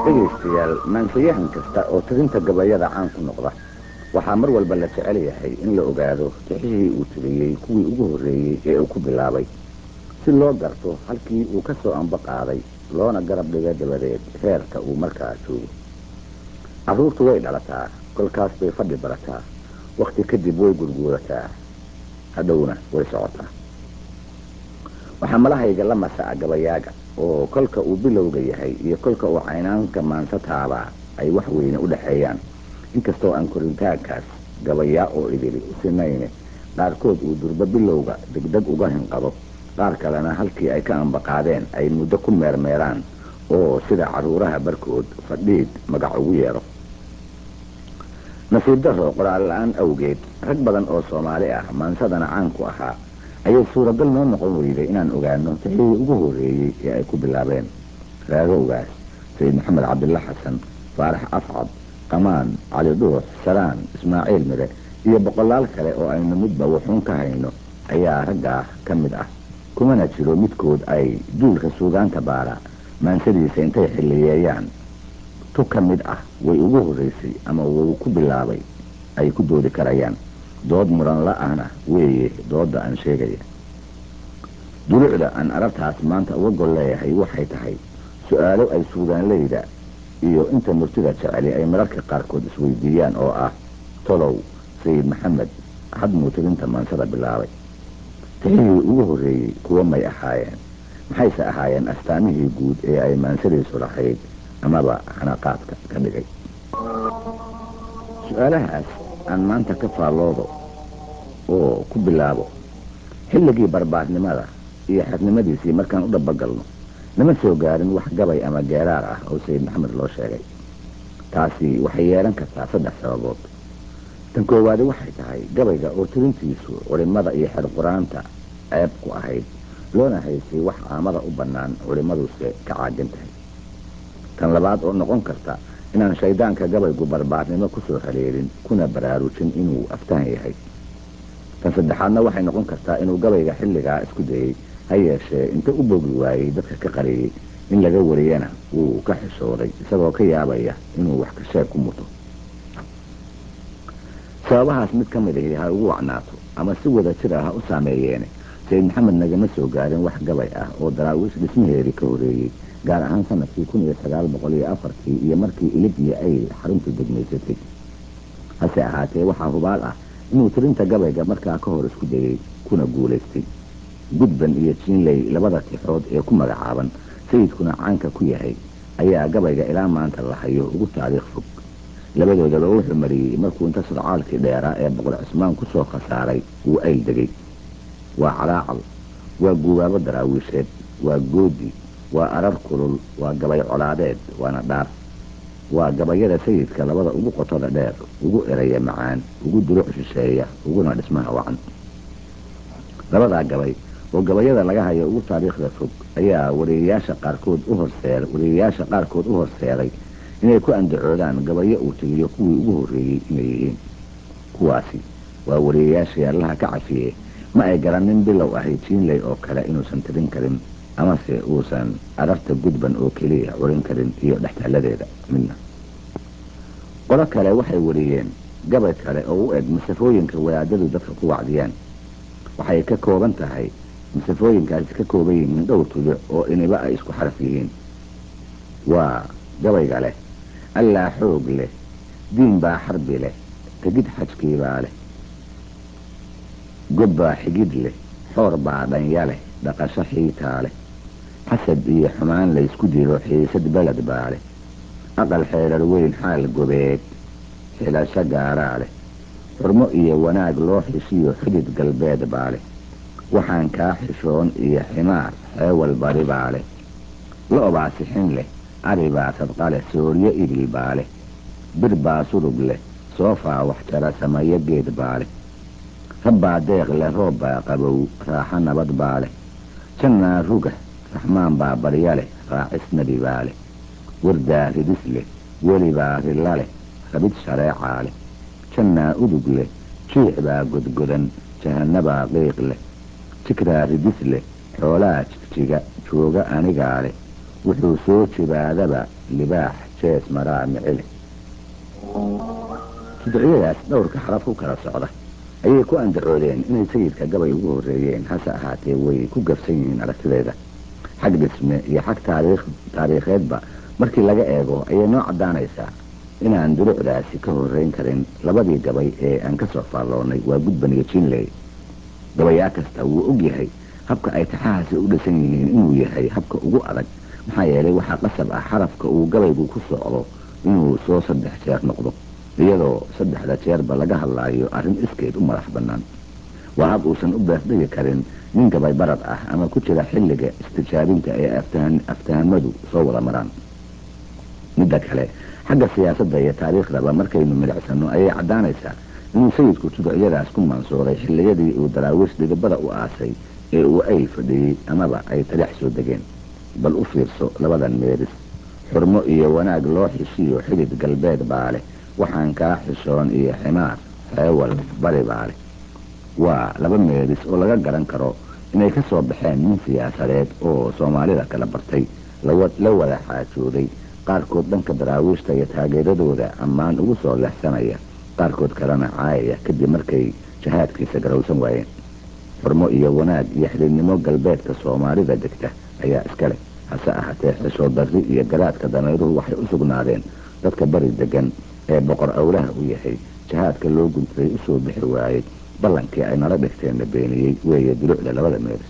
dhegaystayaal maansayahan kasta oo tirinta gabayada caan ku noqda waxaa mar walba la jecel yahay in la ogaado tixihii uu tiriyey kuwii ugu horreeyey ee uu ku bilaabay si loo garto halkii uu ka soo anbo qaaday loona garab dhiga dabadeed heerka uu markaa joogo carruurtu way dhalataa kolkaas bay fadhi barataa wakhti kadib way gurguurataa hadhowna way socotaa waxaa malahayga la masaca gabayaaga oo kolka uu bilowga yahay iyo kolka uu caynaanka maansa taabaa ay wax weyne u dhexeeyaan inkastoo aan koritaankaas gabayaa oo idili u sinayne qaarkood uu durbo bilowga degdeg uga hinqado qaar kalena halkii ay ka ambaqaadeen ay muddo ku meermeeraan oo sida carruuraha barkood fadhiid magac ugu yeedho nasiib daro qoraal la-aan awgeed rag badan oo soomaali ah maansadana caan ku ahaa ayay suuragal noo noqon weyday inaan ogaano tixihii ugu horreeyey ee ay ku bilaabeen raagowgaas sayid maxamed cabdilla xasan faarax afcad qamaan cali dhuux saraan ismaaciil mire iyo boqolaal kale oo aynu midba wuxuun ka hayno ayaa raggaa ka mid ah kumana jiro midkood ay duulka suugaanta baara maansadiisa intay xilliyeeyaan tu ka mid ah way ugu horraysay ama wuu ku bilaabay ay ku doodi karayaan dood muran la-ahna weeye doodda aan sheegaya dulucda aan arartaas maanta uga gol leeyahay waxay tahay su-aalo ay suugaanleyda iyo inta murtida jeceli ay mararka qaarkood isweydiiyaan oo ah tolow sayid maxamed hadmuu tirinta maansada bilaabay tixihii ugu horreeyey kuwa may ahaayeen maxayse ahaayeen astaamihii guud ee ay maansadiisu lahayd amaba xanaqaadka ka dhigay su-aalahaas aan maanta ka faalloodo oo ku bilaabo xilligii barbaarnimada iyo xernimadiisii markaan u dhabagalno nama soo gaarin wax gabay ama geeraar ah oo sayid maxamed loo sheegay taasi waxay yeelan kartaa saddex sababood tan koowaadi waxay tahay gabayga oo tirintiisu culimmada iyo xer qur-aanta ceeb ku ahayd loona haysay wax aamada u bannaan culimmaduse ka caajin tahay tan labaad oo noqon karta inaan shayddaanka gabaygu barbaarnimo kusoo haleelin kuna baraarujin inuu aftahan yahay tan saddexaadna waxay noqon kartaa inuu gabayga xilligaa isku dayey ha yeeshee inta u bogi waayey dadka ka qariyey in laga wariyana wuu ka xishooday isagoo ka yaabaya inuu wax ka sheeg ku muto sababahaas mid ka mid ahi ha ugu wacnaato ama si wada jir ah ha u saameeyeene sayid maxamed nagama soo gaarin wax gabay ah oo daraawiish dhismaheedii ka horeeyey gaar ahaan sanadkii kun iyo sagaal boqol iyo afartii iyo markii ilig iyo ayl xaruntu degmaysatay hase ahaatee waxaa hubaal ah inuu tirinta gabayga markaa ka hor isku dayey kuna guulaystay gudban iyo jiinley labada tixood ee ku magacaaban sayidkuna caanka ku yahay ayaa gabayga ilaa maanta la hayo ugu taariikh fog labadoodaba wuxuu mariyey markuu inta sodcaalkii dheeraa ee boqol cismaan ku soo khasaaray uu ayl degay waa calaacal waa guubaabo daraawiisheed waa goodi waa arar kulul waa gabay colaadeed waana dhaar waa gabayada sayidka labada ugu qotoda dheer ugu eraya macaan ugu duruc shisheeya uguna dhismaha wacan labadaa gabay oo gabayada laga hayo ugu taariikhda fog ayaa wariyayaasha qaarkood u horseer wariyayaasha qaarkood u horseeray inay ku andacoodaan gabayo uu tiriyo kuwii ugu horreeyey inay yihiin kuwaasi waa wariyayaashii allaha ka cafiye ma ay garanin bilow ahay jiinley oo kale inuusan tirin karin amase uusan ararta gudban oo keliya curin karin iyo dhextaaladeeda midna qolo kale waxay wariyeen gabay kale oo u eg masafooyinka wadaadadu dadka ku wacdiyaan waxay ka kooban tahay masafooyinkaasi ka kooban yihiin dhowr tuduc oo iniba ay isku xaraf yihiin waa gabayga leh allaa xoog leh diin baa xarbi leh tegid xajkii baa leh god baa xigid leh xoor baa dhanya leh dhaqasho xiitaa leh xasad iyo xumaan laysku dilo xiisad beled baa leh aqal xeedhar weyn xaal gobeed xilasho gaaraa leh xurmo iyo wanaag loo xishiyo xidid galbeed baa leh waxaan kaa xishoon iyo ximaar xeewal bari baa leh lo-baa sixin leh ari baa sadqa leh sooryo ibil baa leh bir baa surug leh soofaa waxjara samayo geed baa leh rabbaa deeq leh roob baa qabow raaxo nabad baa leh jannaa ruga raxmaan baa barya leh raacis nebi baa leh wardaa ridis leh weli baa rilla leh rabid shareecaa leh jannaa udug leh jiic baa godgodan jahannabaa qiiq leh jikraa ridis leh xoolaa jigjiga jooga anigaa leh wuxuu soo jibaadaba libaax jees maraa micile tudciyadaas dhowrka xaraf ku kala socda ayay ku andacoodeen inay sayidka gabay ugu horreeyeen hase ahaatee way ku gabsan yihiin aragtideeda xag dhisme iyo xag taariikheedba markii laga eego ayay noo caddaanaysaa inaan durucdaasi ka horreyn karin labadii gabay ee aan ka soo faalloonnay waa gudban iyo jinley gabayaa kasta wuu og yahay habka ay taxahaasi u dhisan yihiin inuu yahay habka ugu adag maxaa yeelay waxaa qasab ah xarafka uu gabaygu ku socdo inuu soo saddex jeer noqdo iyadoo saddexda jeerba laga hadlaayo arrin iskeed u madax bannaan waa hab uusan u beesdhigi karin nin gabay barad ah ama ku jira xilliga istijaabinta ee aftahamadu soo wada maraan midda kale xagga siyaasadda iyo taariikhdaba markaynu milicsano ayay caddaanaysaa inuu sayidku tudciyadaas ku mansuuray xilliyadii uu daraawiish dhidibada u aasay ee uu ay fadhiyey amaba ay tadhex soo degeen bal u fiirso labadan meeris xurmo iyo wanaag loo xishiyo xidid galbeed baa leh waxaan kaa xishoon iyo ximaar xeewal bari baa leh waa laba meeris oo laga garan karo inay ka soo baxeen nin siyaasadeed oo soomaalida kala bartay la wada xaajooday qaarkood dhanka daraawiishta iyo taageeradooda ammaan ugu soo leexsanaya qaarkood kalena caayaya kadib markay jahaadkiisa garowsan waayeen xurmo iyo wanaag iyo xididnimo galbeedka soomaalida degta ayaa iska leh hase ahaatee xishood darri iyo garaadka dameeruhu waxay u sugnaadeen dadka bari degan ee boqor awlaha u yahay jahaadka loo guntaday usoo bixi waayey ballankii ay nala dhigteenna beeniyey weeye dulucda labada meeris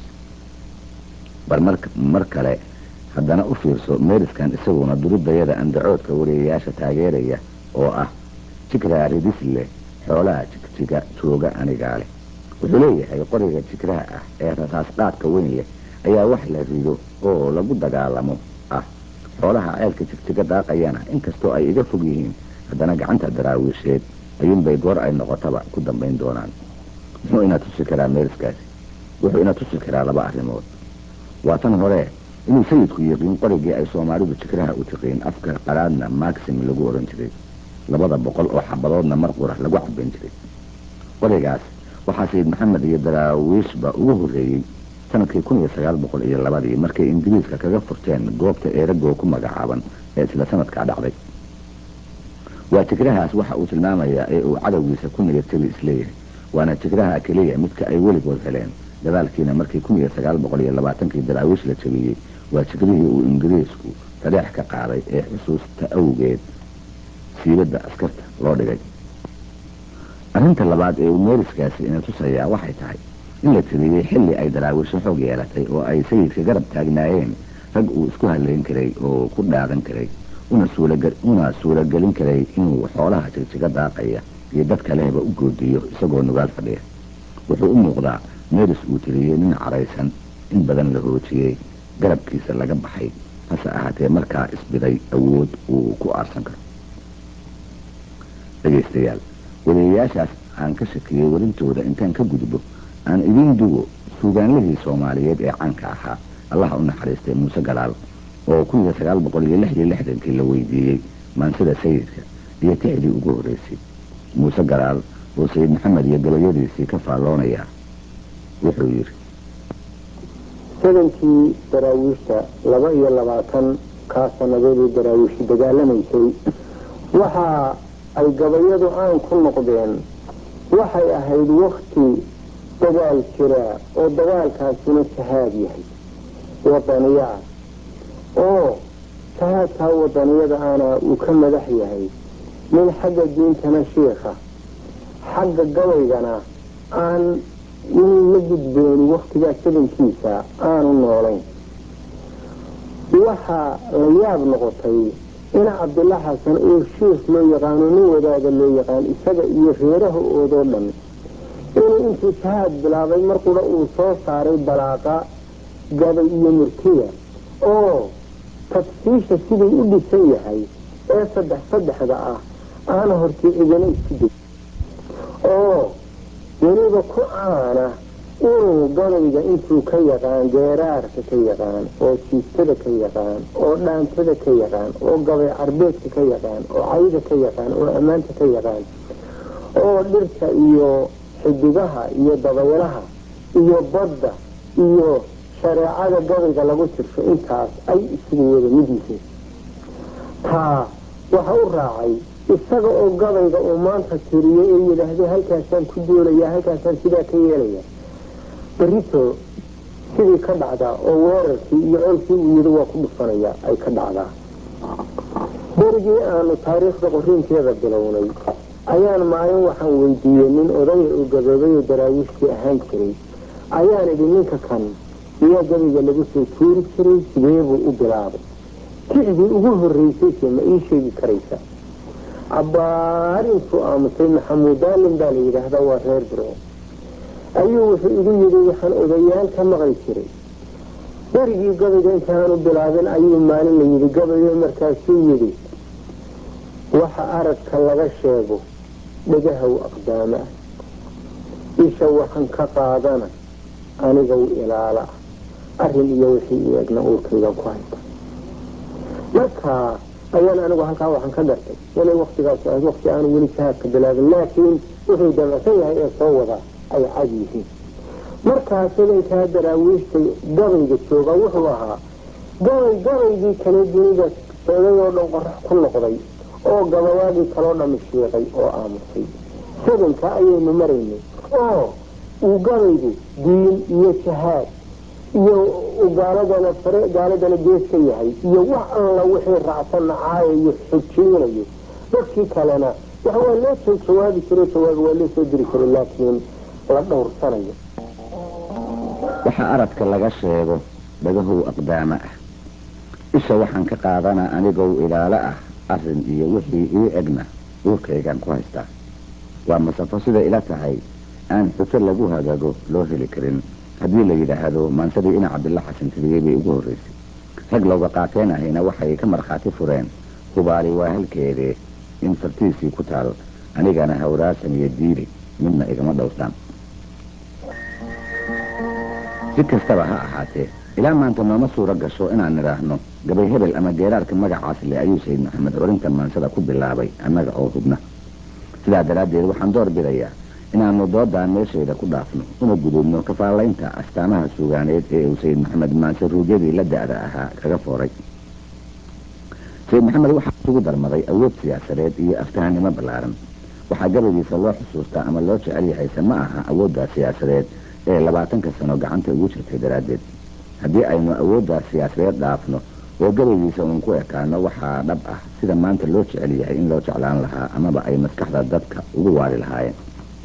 bal mar kale haddana u fiirso meeriskan isaguna durudayada andacoodka wariyayaasha taageeraya oo ah jigraha ridisle xoolaha jigjiga jooga anigaa leh wuxuu leeyahay qoriga jigraha ah ee rasaas qaadka weyn leh ayaa wax la rido oo lagu dagaalamo ah xoolaha ceelka jigjiga daaqayana inkastoo ay iga fog yihiin haddana gacanta daraawiisheed ayuunbay goor ay noqotaba ku dambayn doonaan muxuu ina tusi karaa meeriskaasi wuxuu ina tusi karaa laba arrimood waa tan hore inuu sayidku yiqiin qorigii ay soomaalidu jigraha u tiqiin afka qaraadna maxim lagu odhan jiray labada boqol oo xabadoodna mar qura lagu cabayn jiray qorigaas waxaa sayid maxamed iyo daraawiishba ugu horreeyey sanadkii kun iyo sagaal boqol iyo labadii markay ingiriiska kaga furteen goobta eerago ku magacaaban ee isla sanadkaa dhacday waa jigrahaas waxa uu tilmaamayaa ee uu cadowgiisa ku niyadteli isleeyahay waana jigraha keliya midka ay weligood heleen gadaalkiina markii kun iyo sagaal boqol iyo labaatankii daraawiish la jabiyey waa jigrihii uu ingiriisku tadheex ka qaaday ee xusuusta awgeed siibadda askarta loo dhigay arrinta labaad ee uu meeriskaasi ina tusayaa waxay tahay in la tiriyey xilli ay daraawiisho xoog yeelatay oo ay sayidka garab taagnaayeen rag uu isku hadlayn karay oo ku dhaadan karay una suuragelin karay inuu xoolaha jigjiga daaqaya iyo dad kalehba u goodiyo isagoo nugaal fadhiya wuxuu u muuqdaa meeris uu tiriyey nin caraysan in badan la hoojiyey garabkiisa laga baxay hase ahaatee markaa isbiday awood uu ku aarsan karo dhegaystayaal wadayayaashaas aan ka shakiyey warintooda intaan ka gudbo aan idiin dugo suugaanlihii soomaaliyeed ee caanka ahaa allaha u naxariistay muuse galaal oo kun iyo sagaal boqol iyo lix iyo lixdankii la weydiiyey maansida sayidka iyo tixdii ugu horreysay muuse galaal oo sayid maxamed iyo gabayadiisii ka faalloonaya wuxuu yidhi sadankii daraawiishta laba iyo labaatan kaa sannadoodii daraawiishi dagaalamaysay waxa ay gabayadu aan ku noqdeen waxay ahayd wakti dagaal jiraa oo dagaalkaasina jahaad yahay wadaniya ah oo jahaadkaa wadaniyada ana uu ka madax yahay nin xagga diintana shiikha xagga gabaygana aan nin la gudbeeni waktigaa sabankiisa aanu noolayn waxaa la yaab noqotay in cabdilla xasan oo shiikh loo yaqaano nin wadaaga loo yaqaan isaga iyo reeraha oodoo dhan inuu intuu jahaad bilaabay mar qura uu soo saaray balaaqa gabay iyo murtiya oo tafsiisha siduu u dhisan yahay ee saddex saddexda ah aana hortii cidina isku deg oo weliba ku caana inuu gabayga intuu ka yaqaan geeraarka ka yaqaan oo jiistada ka yaqaan oo dhaantada ka yaqaan oo gabay carbeedka ka yaqaan oo cayda ka yaqaan oo ammaanta ka yaqaan oo dhirta iyo xidigaha iyo dabaylaha iyo badda iyo shareecada gabayga lagu tirsho intaas ay isugu wada mid yihiin taa waxa u raacay isaga oo gabayga uu maanta tiriyey ee yidhaahday halkaasaan ku doolaya halkaasaan sidaa ka yeelaya berito sidii ka dhacdaa oo weerarkii iyo colkii uu yidhi waa ku dhufanaya ay ka dhacdaa berigii aanu taariikhda qoriinkeeda bilownay ayaan maalin waxaan weydiiyey nin odaya oo gaboobay oo daraawiishtii ahaan jiray ayaan idhi ninka kan miyaa gabayga lagu soo tuuri jiray sidee buu u bilaabay kicdii ugu horreysayse ma ii sheegi karaysa cabbaar intuu aamusay maxamuud daalin baa la yidhaahdaa waa reer biro ayuu wuxuu igu yidhi waxaan odayaal ka maqli jiray berigii gabayga intaanu bilaabin ayuu maalin la yidhi gabayo markaasuu yidhi waxa aragka laga sheego dhagahow aqdaama ah isha waxaan ka qaadana anigow ilaala ah arrin iyo wixii i egna uurkaygan ku hayta marka ayaan anigu halkaa waxaan ka gartay inay waktigaas ahayd wakti aanu weli jihaadka bilaabin laakiin wuxuu damacsan yahay ee soo wadaa ay cad yihiin markaas idankaa daraawiishta gabayga jooga wuxuu ahaa gabay gabaygii kale dunida socday oo dhan qorax ku noqday oo gabayaadii kaloo dhami shiiqay oo aamusay sadanka ayaynu maraynay oo uu gabaygu diin iyo jahaad iyo gaaladana fare gaaladana gees ka yahay iyo wax alla wixii raacsan nacaayayo xojeynayo dadkii kalena wax waa loo soo jawaabi jiray jawaab waa loo soo diri jiray laakiin la dhowrsanayo waxaa aradka laga sheego dhagahow aqdaama ah isha waxaan ka qaadanaa anigow ilaalo ah arrin iyo wixii ii egna uurkaygaan ku haystaa waa masafo siday ila tahay aan xujo lagu hagaago loo heli karin haddii la yidhaahdo maansadii ina cabdilla xasan tiriyey bay ugu horraysay rag looga qaateen ahayna waxay ka markhaati fureen hubaali waa halkeedee in fartiisii ku taal anigana hawraasan iyo diili midna igama dhowrtaan si kastaba ha ahaatee ilaa maanta nooma suuro gasho inaan nidhaahno gabay hebel ama geeraarka magacaas le ayuu sayid maxamed orinta maansada ku bilaabay annaga oo hubna sidaa daraaddeed waxaan door bidayaa inaanu doodaa meeshayda ku dhaafno una gudubno kafaalaynta astaamaha suugaaneed ee uu sayid maxamed maanse ruugyadii la da-da ahaa kaga fooray sayid maxamed waxaa isugu darmaday awood siyaasadeed iyo aftahanimo ballaaran waxaa gabaygiisa loo xusuustaa ama loo jecel yahayse ma aha awooddaa siyaasadeed ee labaatanka sano gacanta ugu jirtay daraaddeed haddii aynu awooddaas siyaasadeed dhaafno oo gabaygiisa uun ku ekaano waxaa dhab ah sida maanta loo jecel yahay in loo jeclaan lahaa amaba ay maskaxda dadka ugu waari lahaayeen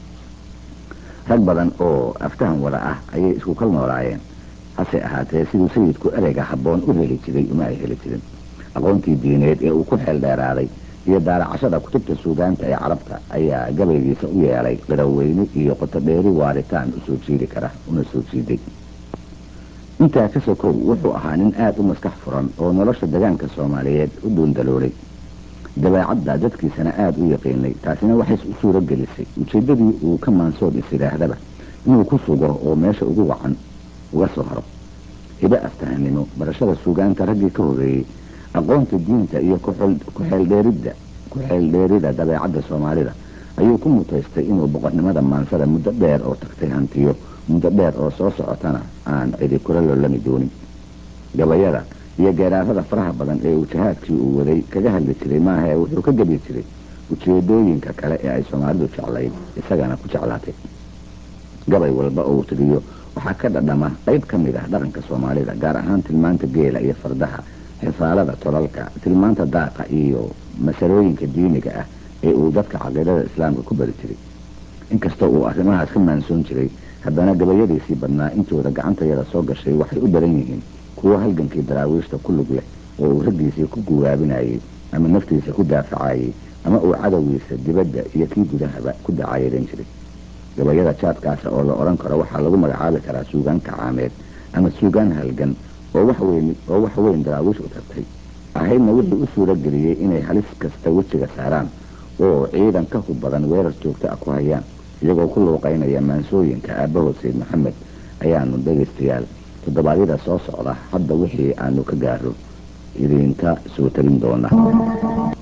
rag badan oo aftahan wada ah ayay isku kal noolaayeen hase ahaatee siduu sayidku ereyga habboon u heli jiray uma ay heli jirin aqoontii diineed ee uu ku xeel dheeraaday iyo daalacashada kutubta suugaanta ee carabta ayaa gabaygiisa u yeelay qiraweyne iyo qotodheeri waaritaan usoo jiidi kara una soo jiiday intaa ka sokow wuxuu ahaa nin aada u maskax furan oo nolosha degaanka soomaaliyeed u dhuundaloolay dabeecadda dadkiisana aada u yaqiinay taasina waxay u suuro gelisay ujeeddadii uu ka maansood is yidhaahdaba inuu ku sugo oo meesha ugu wacan uga soo haro hibe aftahanimo barashada suugaanta raggii ka horeeyey aqoonta diinta iyo kuxeeldheeridda ku-xeeldheerida dabeecadda soomaalida ayuu ku mutaystay inuu boqornimada maansada muddo dheer oo tagtay hantiyo muddo dheer oo soo socotana aan cidi kula lolami doonin gabayada iyo geeraarada faraha badan ee uu jahaadkii uu waday kaga hadli jiray maahae wuxuu ka gebi jiray ujeedooyinka kale ee ay soomaalidu jeclayd isagana ku jeclaatay gabay walba oo uu tiriyo waxaa ka dhadhama qayb ka mid ah dhaqanka soomaalida gaar ahaan tilmaanta geela iyo fardaha xifaalada tolalka tilmaanta daaqa iyo masalooyinka diiniga ah ee uu dadka caqiidada islaamka ku bari jiray inkastoo uu arrimahaas ka maansoon jiray haddana gabayadiisii badnaa intooda gacantayada soo gashay waxay u daran yihiin kuwo halgankii daraawiishta ku lug leh oo uu raggiisii ku guwaabinayey ama naftiisa ku daafacayey ama uu cadowgiisa dibadda iyo kii gudahaba ku dacaayadan jiray gabayada jaadkaasa oo la odhan karo waxaa lagu magacaabi karaa suugaan kacaameed ama suugaan halgan oo waxweyn oo wax weyn daraawiish u tartay ahaydna wuxuu u suuro geliyey inay halis kasta wejiga saaraan oo ciidan ka hub badan weerar joogto ah ku hayaan iyagoo ku luuqaynaya maansooyinka aabbahood sayid maxamed ayaanu dhegaystayaal toddobaadyada soo socda hadda wixii aanu ka gaaro idinka soo tarin doona